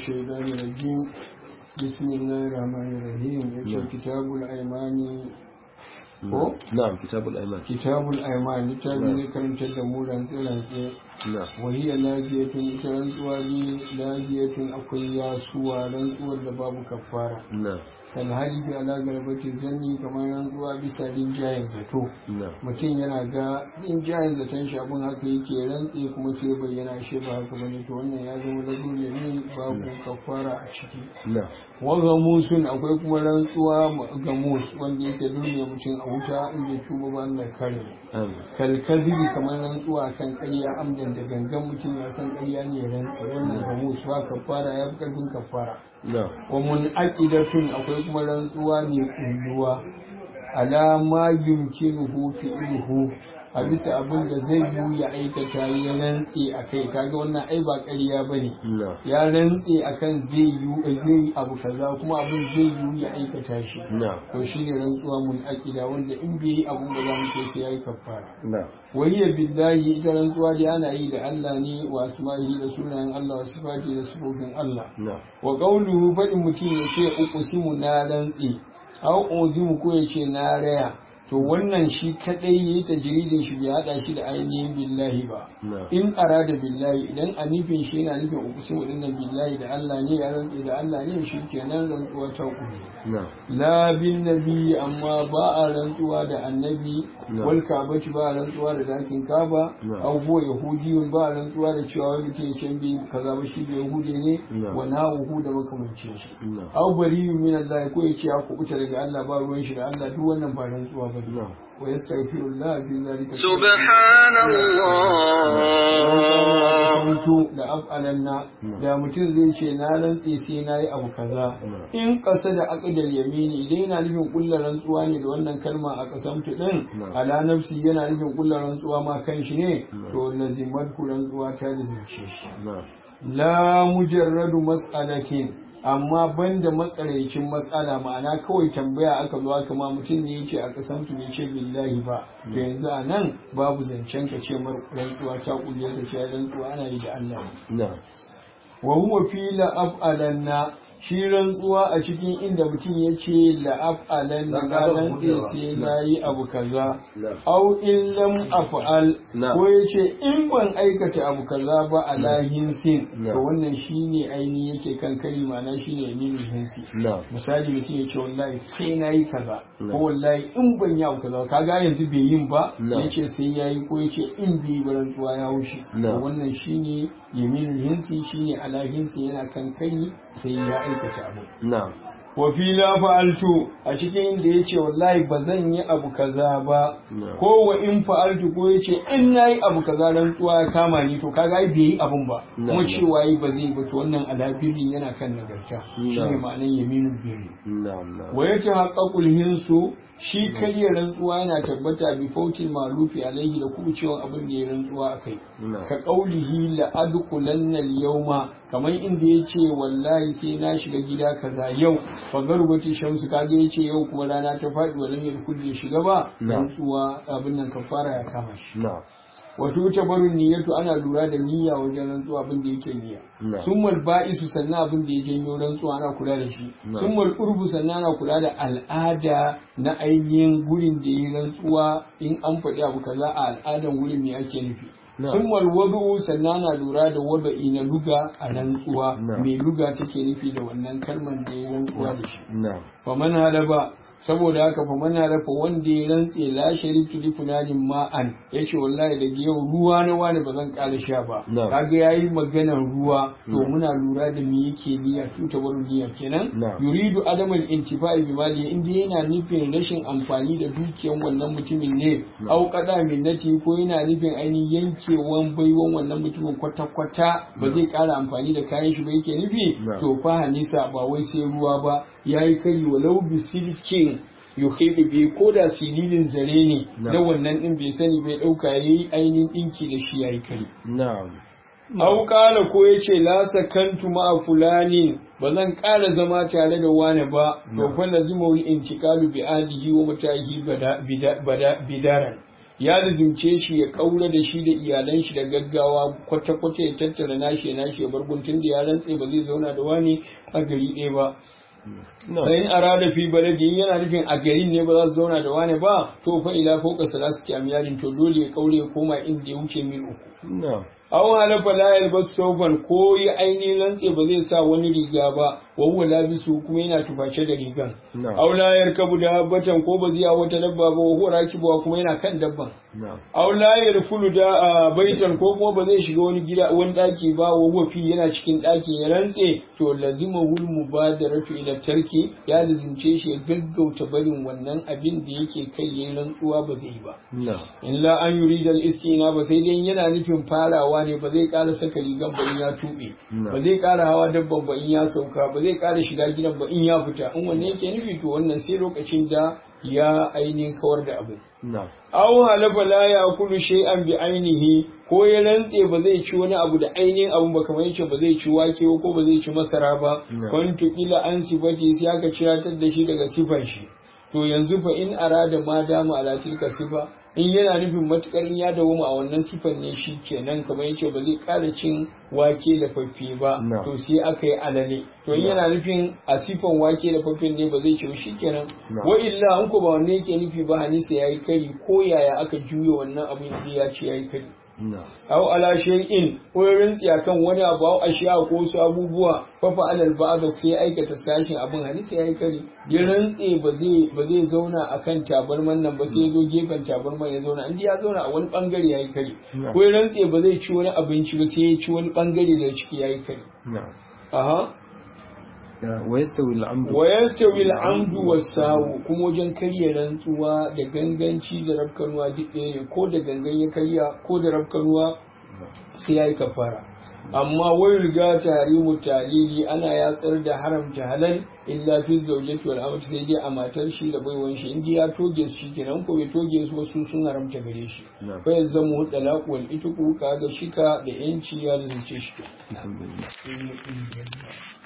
الشيطان الرجيم بسم الله الرحمن الرحيم يقول كتاب الأيمان ko? na'am kitabul aiman kitabul aiman littafi ne karantar da mu rantsi-rantsi na'am wahiyar lafiyatun ita rantsuwa ne lafiyatun akwai yasuwa rantsuwar da babu kafara na'am kan halibi ala garbati zanni kamar rantsuwa bisa rinjayen zato na'am mutum yana ga rinjayen zaton shi abin haka yake rantse kuma sai bayyana shi ba haka bane to wannan ya zama lagun yamin babu kafara a ciki na'am waga musun akwai kuma rantsuwa ga mus wanda yake duniya mutum a wuta in bai tuba ba Allah kare amin kalkazibi kamar rantsuwa kan ƙarya amdan da gangan mutum ya san ƙarya ne ya rantsa wannan ga mus ba kafara ya fi ƙarfin kafara na'am wa mun aqidatun akwai kuma rantsuwa ne kulluwa ala ma yumkinuhu fi'luhu a bisa abin da zai yi ya aikata ya rantse a kai kaga wannan ai ba ƙarya bane na'am ya rantse akan zai yi zai yi abu kaza kuma abin zai yi ya aikata shi na'am to shine rantsuwa mun aqida wanda in bai yi abun da za mu ce sai yayi kafara na'am wayya billahi ita rantsuwa dai ana yi da Allah ne wa asma'ihi da sunayen Allah wa sifati da sifofin Allah na'am wa qawluhu fadin mutum ya ce uqsimu na rantsi aw uzimu ko ya ce na raya to wannan shi kadai yayi tajridin shi bai hada shi da ainihin billahi ba na'am in arada billahi idan a nufin shi yana nufin uqsimu dinnan billahi da Allah ne ya rantsi da Allah ne shi kenan rantsuwa ta uku na'am la bin nabi amma ba a rantsuwa da annabi No. wal kabati ba a rantsuwa da dakin kaba No. aw huwa yahudiyun ba a rantsuwa da cewa wani mutum ya bi kaza ba shi bai yahudi ne No. wa na'uhu da makamancin shi No. aw bariyun min Allah ko ya ce ya kubuta daga Allah ba ruwan shi da Allah duk wannan ba rantsuwa ba ne na'am wa yastaghfirullah bi zalika سبحان الله sautu da af'alanna da mutum zai ce na rantse sai na yi abu kaza in ƙasa da aqdal yamini idan yana nufin kullar rantsuwa ne da wannan kalma a kasamtu din ala nafsi yana nufin kullar rantsuwa ma kan shi ne to lazimat ku rantsuwa ta lazimce shi na'am la mujarradu mas'alatin amma banda matsaraicin matsala ma'ana kawai tambaya aka zo aka ma mutum ne yake a kasamtu ne ce billahi ba to yanzu a nan babu zancen ka ce mar rantsuwa ta kulle ka ce rantsuwa ana yi da Allah ne na'am wa huwa fi la af'alanna shi rantsuwa a cikin inda mutum ya ce la af'alanna ga rantse sai na yi abu kaza au in lam af'al Na. ko ya ce in ban aikata abu kaza ba a lahin sin Na. to wannan shine aini yake kan kari ma'ana shine yaminin hinsi na'am misali mutum ya ce wallahi sai na yi kaza Na. ko wallahi in ban yi abu kaza kaga yanzu bai yin ba Na. ya ce sai ya yi ko ya ce in bai yi ba rantsuwa ya wuce Na. to wannan shine yaminul hinsi shine ala hinsi yana kan kai sai ya aikata abu na'am wa fi la fa'altu a cikin inda yace wallahi ba zan yi abu kaza ba Na. ko wa in fa'altu ko yace in nayi abu kaza rantsuwa ya kama ni to kaga ai bai yi abun ba Na. kuma cewa yi ba zai ba to wannan alabirin yana kan nagarta Na. shine ma'anar yaminul birri na'am na'am wa ya tahaqqaqul hinsu shi karya rantsuwa yana tabbata bi fautil malufi alaihi da kubucewan abin da ya rantsuwa akai Na. ka qaulihi la adkhulanna al-yawma kamar inda yace wallahi sai na shiga gida kaza yau fa garbati shamsu kaga yace yau kuma rana ta faɗi walan ya kulle shiga ba Na. rantsuwa abin nan kafara ya kama shi na'am wato tabarun niyyatu ana lura da niyya wajen rantsuwa abin da yake niyya Na. summal ba'isu sannan abin da ya janyo rantsuwa ana kula da shi Na. summal urbu sannan ana kula da al'ada na ainihin gurin da ya rantsuwa in an faɗi abu kaza a al'adan gurin me ake nufi Na. summal wadu sannan ana lura da wada'i na luga a rantsuwa Na. me luga take nufi da wannan kalman da ya rantsuwa da shi na'am faman halaba saboda haka faman halafa wanda ya rantse la sharibtu li fulanin ma'an yace wallahi daga yau ruwa na wani ba zan ƙara sha ba Na. kaga yayi maganar ruwa to muna lura da me yake niyya tuta barin niyya kenan Na. yuridu adamal intifa'i bi mali inda yana nufin rashin amfani da dukiyan wannan mutumin ne Na. au qada minnati ko yana nufin ainihin yankewan baiwan wannan mutumin kwata kwata ba zai ƙara amfani da kayan shi ba yake nufi Na. to fa hanisa ba wai sai ruwa ba yayi kari walau bisilkin yuhibu bi ko da sililin zare ne Na. na wannan din bai sani bai dauka yayi ainihin dinki da shi yayi kari na'am Au kala ko ya ce la sakantu ma'a fulani ba zan ƙara zama tare da wani ba to fa lazima wal intiqalu bi alihi wa mutahi bada bida- bada- bidaran ya lazimce shi ya kaura da shi da iyalan shi da gaggawa kwata kwata ya tattara nashi ya nashi ya bar guntun da ya rantse ba zai zauna da wani a gari ɗaya ba bayan arada fi baladin yana nufin a garin ne ba za su zauna da wani ba to fa ila fauka salasu amyalin to dole ya kaure ya koma inda ya wuce mil uku aw halafa la yalbas sauban ko yi ainihin rantse ba zai sa wani riga ba wa huwa labisu kuma yana tuface da rigan aw la yarkabu dabbatan ko ba zai hawa wata dabba ba wa huwa rakibuwa kuma yana kan dabban aw la yarfulu da baitan ko kuma ba zai shiga wani gida wani daki ba wa huwa fi yana cikin dakin ya rantse to lazima hul mubadaratu ila tarki ya lazimce shi ya gaggauta barin wannan abin da yake kai yayin rantsuwa ba zai ba illa an yurida al-istina ba sai dai yana nufin farawa ne ba zai ƙara saka rigan ba in ya tuɓe ba zai ƙara hawa dabban ba in ya sauka ba zai ƙara shiga gidan ba in ya fita in wanne yake nufi to wannan sai lokacin da ya ainihin kawar da abu aw halafa la ya'kulu shay'an bi ainihi ko ya rantse ba zai ci wani abu da ainihin abu ba kamar yace ba zai ci wake ko ba zai ci masara ba kwantu kila an sifati sai aka ciratar da shi daga sifan shi to yanzu fa in arada ma dama ala tilka sifa in yana nufin matukar ya dawo a wannan sifan ne shi kenan kamar yace ba zai ƙara cin wake da faffe ba to sai aka yi alale to in yana nufin a sifan wake da faffen ne ba zai ci shi kenan wa illa an ko ba wanne yake nufi ba hanisa yayi kari ko yaya aka juya wannan abin da ya ce yayi kari aw ala shay'in ko ya rantsi akan wani abu aw ashiya ko su abubuwa fa fa alal ba'd sai aikata sashin abin hadisi yayi kari ya rantsi ba zai ba zai zauna akan tabarman nan ba sai ya zo gefen tabarman ya zauna inda ya zauna a wani bangare yayi kari ko ya rantsi ba zai ci wani abinci ba sai ya ci wani bangare da ciki yayi kari aha wayastawi al'amdu wasawu kuma wajen karya rantsuwa da ganganci da rafkanuwa duk ɗaya ne ko da gangan ya karya ko da rafkanuwa sai ya yi kafara amma wai riga tarimu talili ana yatsar da haramta halal illa fi zaujati wal amati sai dai a matar shi da baiwan shi inda ya toge su kenan ko bai toge su wasu sun haramta gare shi fa yazzamu talaq wal itqu kaga shika da yanci ya zuce shi